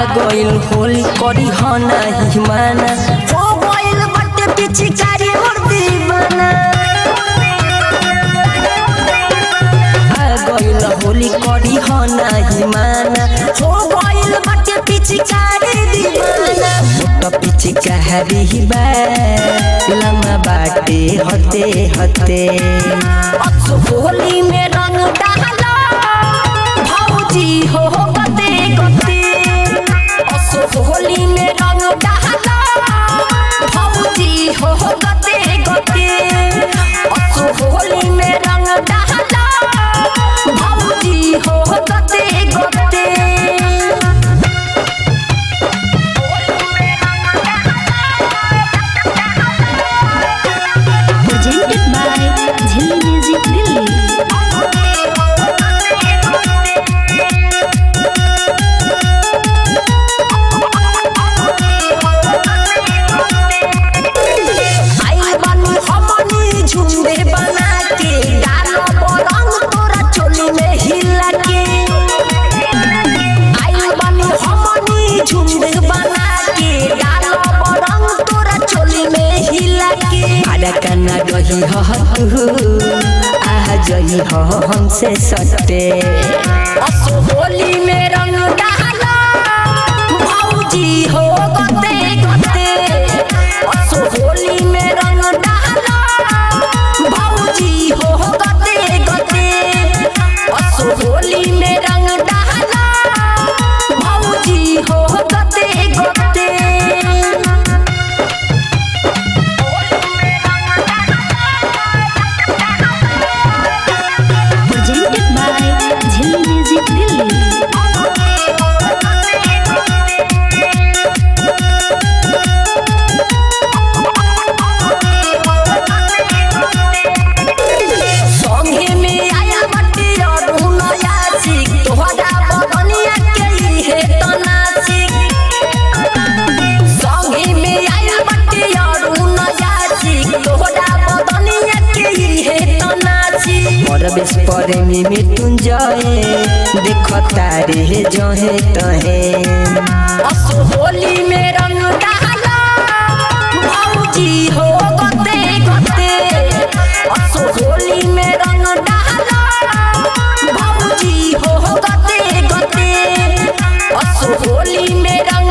गइल होली करी ह नाही माना हो गइल बटे पिचकारी मोर दीवाना आ गइल होली करी ह नाही माना हो गइल बटे पिचकारी दीवाना मोटा पिचकारी बा लम्बा बाटे हते हते अक्सो होली में रंग डाला भौजी हो गते गते अक्सो होली में रंग डाला भौजी हो गते गते अक्सो होली में रंग डाला भौजी हो गते गते presented by Jhilli Music Delhi. आइल बानी हमनी झुंडे बना के डालो बरंग तोरा चोली में हिला के आइल बानी हमनी झुंडे बना के डालो बरंग तोरा चोली में हिला के आड़ा कना रही हो तू आ जई हो हमसे सटे असो होली में रंग डाला भौजी हो गते गते असो होली में रंग डाला भौजी हो गते गते असो होली में रंग डाला भौजी हो गते गते Presented by Jhilli Music Delhi. संगे में आया बट्टी और नया सीख तोहरा बदनिया के हे तनासिक संगे में आया बट्टी और नया सीख तोहरा बदनिया के हे तनासिक परवेश परे में मृत्युंजय देख तारे जहे तहे असो होली में रंग डाला भौजी हो गते गते असो होली में रंग डाला भौजी हो गते गते असो होली में रंग